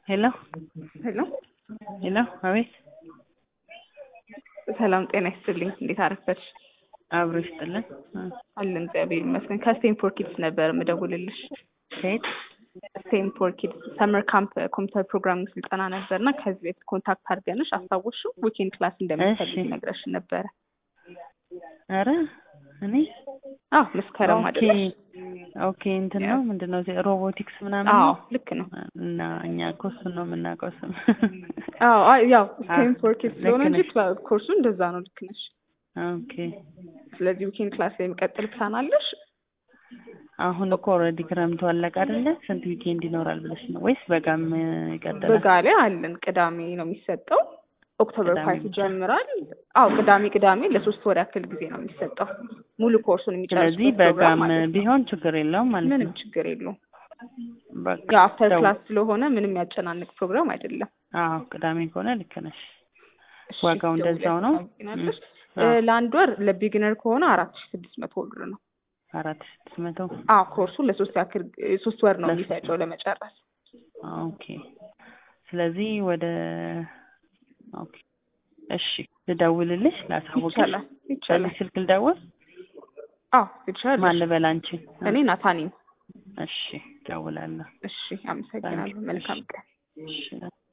ሄሎ ሄሎ ሄሎ፣ አቤት። ሰላም ጤና ይስጥልኝ። እንዴት አረፈድሽ? አብሮ ይስጥልን። አለን እግዚአብሔር ይመስገን። ከስቴንፎር ኪድስ ነበር የምደውልልሽ። ከየት? ስቴንፎር ኪድስ ሰመር ካምፕ ኮምፒውተር ፕሮግራሚንግ ስልጠና ነበር እና ከዚህ ቤት ኮንታክት አድርገንሽ አስታወስሽው? ዊኬንድ ክላስ እንደምትፈልግ እሺ። ነግረሽን ነበረ። ኧረ እኔ አዎ መስከረም ኦኬ አይደለሽ? ኦኬ እንትን ነው ምንድን ነው እዚህ ሮቦቲክስ ምናምን አዎ ነው? ልክ ነው። እና እኛ እኮ እሱን ነው የምናውቀው ስም አዎ አይ፣ ያው ስቴንፎር ኪድስ ልክ ስለሆነ እንጂ ነሽ። ኮርሱ እንደዛ ነው። ልክ ነሽ። ኦኬ ስለዚህ ዊኬንድ ክላስ ላይ የሚቀጥል ፕላን አለሽ? አሁን እኮ ኦልሬዲ ክረምቱ አለቀ አይደለ? ስንት ዊኬንድ ይኖራል ብለሽ ነው ወይስ በጋም ይቀጥላል? በጋ ላይ አለን። ቅዳሜ ነው የሚሰጠው። ኦክቶበር ቅዳሜ ፋይቭ ብቻ? ይጀምራል። አዎ ቅዳሜ ቅዳሜ ለሶስት ወር ያክል ጊዜ ነው የሚሰጠው ሙሉ ኮርሱን ስለዚህ የሚጨርሱበት በጋም ፕሮግራም ማለት ነው። ቢሆን ችግር የለውም ማለት ምንም ነው። ችግር የለውም። በቃ ያው አፍተር ደው- ክላስ ስለሆነ ምንም ያጨናንቅ ፕሮግራም አይደለም። አዎ ቅዳሜ ከሆነ ልክ ነሽ። እሺ፣ ዋጋው እንደዛው ነው? ታውቂናለሽ? ም፣ አዎ። እ፣ ለአንድ ወር ለቢግነር ከሆነ አራት ሺ ስድስት መቶ ብር ነው። አራት ሺህ ስድስት መቶ አዎ ኮርሱ ለሶስት ያክል ሶስት ወር ነው ለሶስት የሚፈጨው ለመጨረስ። ኦኬ። ስለዚህ ወደ ኦኬ እሺ፣ ልደውልልሽ ላሳውቅሽ። ይቻላል ይቻላል። በዚህ ስልክ ልደውል? አዎ ይቻላል። ማን ልበል አንቺን? እኔ ናታኒም። እሺ፣ እደውላለሁ። እሺ አመሰግናለሁ። መልካም ቀን። እሺ